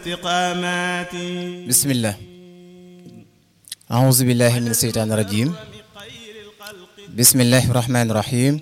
الاستقامات بسم الله أعوذ بالله من الشيطان الرجيم بسم الله الرحمن الرحيم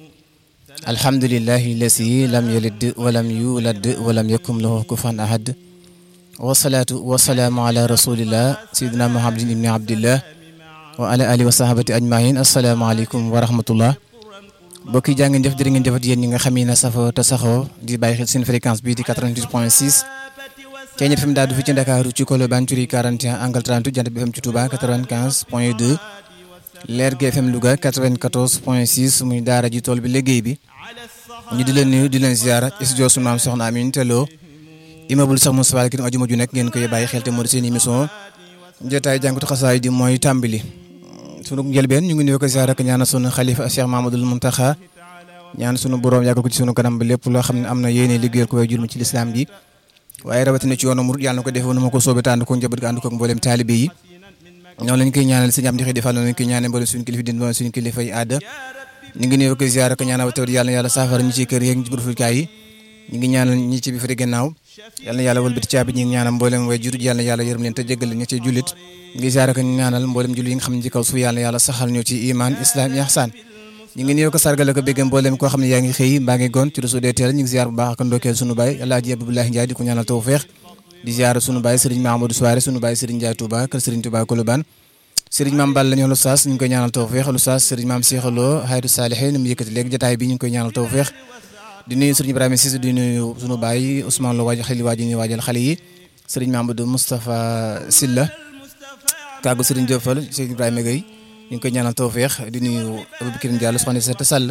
الحمد لله الذي لم يلد ولم يولد ولم يكن له كفوا أحد والصلاة والسلام على رسول الله سيدنا محمد بن عبد الله وعلى آله وصحبه أجمعين السلام عليكم ورحمة الله mbokk yi jaa ngeen jëf jërë ngeen jëfat yéen ñi nga xam ne safoo te saxoo di bàyyi xel seen fréquence bii di 88 point 6 Thiéniere FM daal du fi ci Ndakaaru ci Colobane Curie 41 angle 30 Jant bi FM ci Touba 95 point 2 Lergui FM Louga 94 point 6 muy daara ji tool bi liggéey bi ñu di leen nuyu di leen ziara studio su maam soxna Amin Tello immeuble sax Moussa Fall ki ajuma ju nekk ngeen koy bàyyi xel te moo di seen émission jotaay jàngatu xasaay di mooy tàmbali sunu njëlbeen ñu ngi nuyu ko ziara ak ñaanal sunu xalifa Cheikh Mamadou Mountakha ñaan sunu borom yàggal ko ci sunu kanam bi lépp loo xam ne am na yéene liggéeyal ko way jur ci lislaam bi waaye rawatina ci yoonu murid yàlla na ko defee nu ma ko soobee te ànd ko njaboot ga ànd ko ak mboolem taalibe yi ñoo lañ koy ñaanal sëñ Amdi Xidi Fall noonu lañ koy ñaanal mboolem suñu kilifa din mboolem suñu kilifa yi aada ñu ngi nuyu ko ziara ak ñaanal tawat yàlla na yàlla saafara ñi ci kër yeeg ñi ci burfulkaay yi ñu ngi ñaanal ñi ci bi fa di gannaaw yàlla na yàlla wëlbati caabi ñi ngi ñaanal mboolem way jur yàlla na yàlla yërëm leen te jéggal ñi ci jullit ngi ziara ak ñaanal mboolem jullit yi nga xam ne ci kaw suuf yàlla na yàlla saxal ñu ci iman islam ihsan ñu ngi nuyoo ko sargal ko bégg mboolem koo xam ne yaa ngi xëy mbaa ngi goon ci réseau des teel ñu ngi ziar bu baax ak ndokkeel sunu baay Alaaji Abdoulaye Ndiaye di ko ñaanal tawfeex di ziar sunu baay Serigne Mahamadou Souare sunu baay Serigne Ndiaye Touba kër Serigne Touba Colobane Serigne Mame Balla ñoo lu saas ñu ngi koy ñaanal tawfeex lu saas Serigne Mame Cheikh Lo Haydu Salihin mu yëkkati léegi jotaay bi ñu ngi koy ñaanal tawfeex di nuyu Serigne Ibrahima Cissé di nuyu sunu baay Ousmane Lo waaj xel waaj ñu waajal xale yi Serigne Mamadou Moustapha Silla kàggu Serigne Diop Fall Serigne Ibrahima Gueye ñu ngi koy ñaanal tawfeex di nuyu Aboubacar Diallo soxna Seta Sall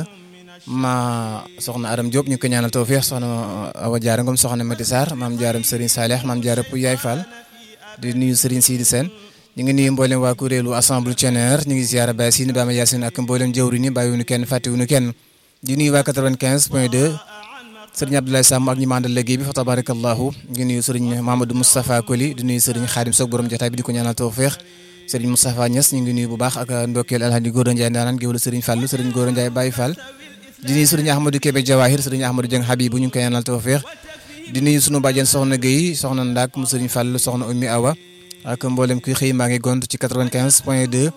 ma soxna Aram Diop ñu ngi koy ñaanal tawfeex soxna Awa Diarra Ngom soxna Mati Sarr maam Diarra Serigne Saleh maam Diarra Pou Yaay Fall di nuyu Serigne Sidi Sène ñu ngi nuyu mboolem waa kuréelu assemblée Thiéniere ñu ngi ziara Baye Sine Bama Yacine ak mboolem jëwri ni bàyyiwuñu kenn fàttewuñu kenn di nuyu waa 95 point 2 Serigne Abdoulaye Samb ak ñi ma àndal liggéey bi fa tabarakallahu ñu ngi nuyu Serigne Mamadou Moustapha Koli di nuyu Serigne Khadim Sock borom jotaay bi di ko ñaanal tawfeex Serigne Moustapha Niass ñu ngi nuyu bu baax ak ndokkeel Alhaji Gora Ndiaye ndaanaan géwël Serigne Fallou Serigne Gora Ndiaye Baye Fall di nuyu Serigne Ahmadou Kébé Jawahir Serigne Ahmadou Dieng Habibou ñu ngi koy ñaanal tawfeex di nuyu sunu bàjjen soxna Guèye soxna Ndak mu Serigne Fallou soxna Oumy Awa ak mboolem kuy xëy maa ngi gont ci 95 point 2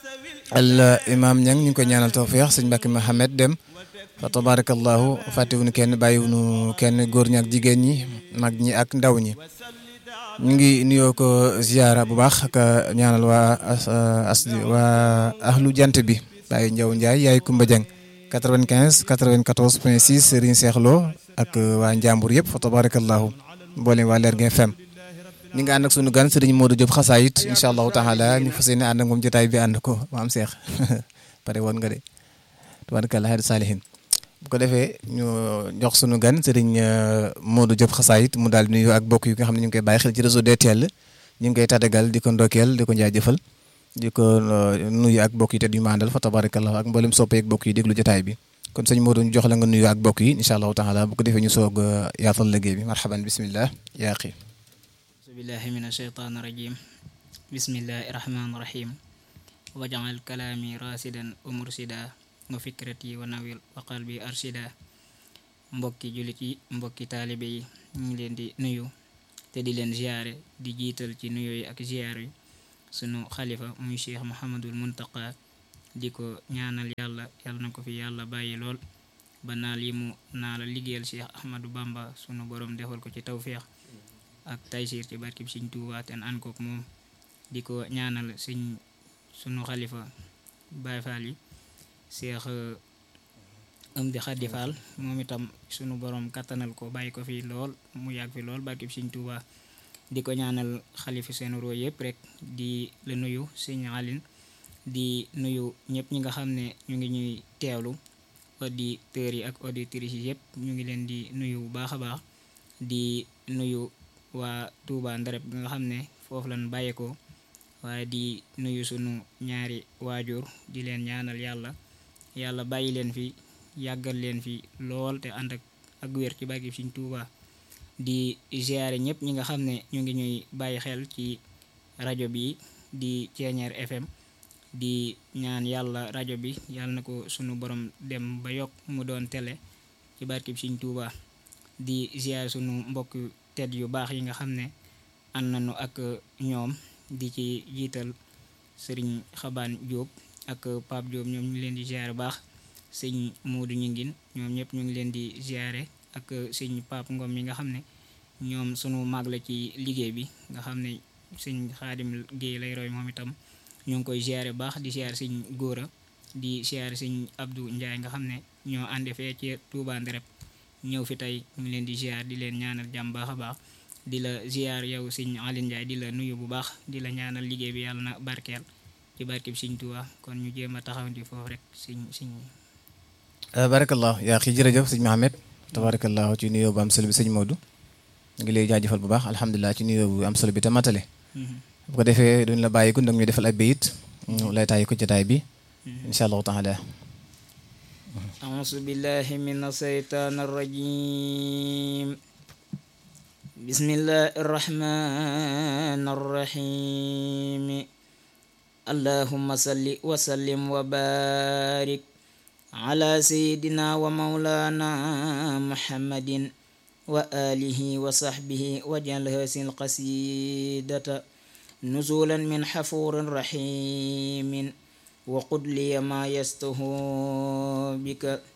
al imam Niang ñu ngi koy ñaanal tawfeex sëñ Mbacke Mohamed Dem fa tabarakallahu fàttewuñu kenn bàyyiwuñu kenn góor ñi ak jigéen ñi mag ñi ak ndaw ñi ñu ngi nuyoo ko ziara bu baax ak ñaanal waa as waa ahlu jant bi Baye Ndiaw Ndiaye yaay Kumba Dieng 95 94 point 6 Serigne Cheikh Lo ak waa Njàmbur yëpp fa tabarakallahu mboolem waa Lergui FM ñu ngi ànd ak sunu gan Serigne Modou Diop xasaayit incha allahu taala ñu fas yéene ànd ak moom jotaay bi ànd ko maam Cheikh pare woon nga de tabarakallah haydu salihin bu ko defee ñu jox sunu gan Serigne Modou Diop xasaayit mu daal di nuyu ak bokk yu nga xam ne ñu ngi koy bàyyi xel ci réseau DTL ñu ngi koy tàggatal di ko ndokkeel di ko jaajëfal di ko nuyu ak bokk yi te du ma àndal fa tabarakallah ak mboolem soppee ak bokk yi déglu jotaay bi kon sëñ Modou ñu jox la nga nuyu ak bokk yi incha allahu taala bu ko defee ñu soog yaatal liggéey bi marhaban bismillah yaa xi billahi min asheytaan rajim bismillahi rahmaan rahim wajal kalaami rasidan wa mursida wa fikrati wa nawil wa qalbi arshida mbokki jullit yi mbokki taalibe yi ñu ngi leen di nuyu te di leen ziyaare di jiital ci nuyo yi ak ziyaar yi sunu xalifa muy cheikh Mouhamadul Muntaqa di ko ñaanal yàlla yàlla na ko fi yàlla bàyyi lool ba naal yi mu naa la liggéeyal cheikh Ahmadou Bamba sunu borom defal ko ci tawféex ak taysir ci barkib Sëñ Tuubaa te an kook moom di ko ñaanal sëñ sunu xalifa Baay Faal yi Seex Amdi Xadi Faal moom itam sunu borom kattanal ko bàyyi ko fi lool mu yàgg fi lool barkib Sëñ Tuubaa di ko ñaanal xalifa seen roo yëpp rek di la nuyu sëñ Alin di nuyu ñëpp ñi nga xam ne ñu ngi ñuy teewlu auditeurs yi ak auditrices yi yëpp ñu ngi leen di nuyu bu baax a baax di nuyu waa Touba Ndareb bi nga xam ne foofu lañ bàyyeekoo waaye di nuyu sunu ñaari waajur di leen ñaanal yàlla yàlla bàyyi leen fi yàggal leen fi lool te ànd ak ak wér ci bàggi Sëñ Touba di ziare ñëpp ñi nga xam ne ñu ngi ñuy bàyyi xel ci rajo bi di Thiéniere FM di ñaan yàlla rajo bi yàlla na ko sunu borom dem ba yokk mu doon télé ci barkib Sëñ Touba di ziare sunu mbokk tedd yu baax yi nga xam ne ànd nañu ak ñoom di ci jiital sëriñ xabaan Jóob ak Pape Jóob ñoom ñu ngi leen di ziare baax sëñ Moodu ñu ngin ñoom ñëpp ñu ngi leen di ziare ak sëñ Pape Ngom mi nga xam ne ñoom sunu mag la ci liggéey bi nga xam ne sëñ Xaadim Géey lay roy moom itam ñu ngi koy ziare baax di ziare sëñ Góora di ziare sëñ Abdou Ndiaye nga xam ne ñoo ànde fee ci Touba Ndereb ñëw fi tey ñu ngi leen di ziar di leen ñaanal jàmm baax a baax di la ziar yow sëñ Aline Ndiaye di la nuyu bu baax di la ñaanal liggéey bi yàlla na barkeel ci barke bi sëñ Tuubaa kon ñu jéem a taxawandi foofu rek sëñ sëñ barakallah yaa xi jërëjëf sëñ Mohamed tabarakallah ci nuyoo bu am solo bi sëñ Modou ñu ngi lay jaajëfal bu baax alhamdulilah ci nuyoo bu am solo bi te matale bu ko defee duñ la bàyyi ko ndag ñu defal ay bayit ñu lay tàyyi ko jotaay bi insha allahu taala أعوذ بالله من الشيطان الرجيم بسم الله الرحمن الرحيم اللهم صل وسلم وبارك على سيدنا ومولانا محمد وآله وصحبه واجعل هذه القصيدة نزولا من حفور رحيم وقل لي ما يسته بك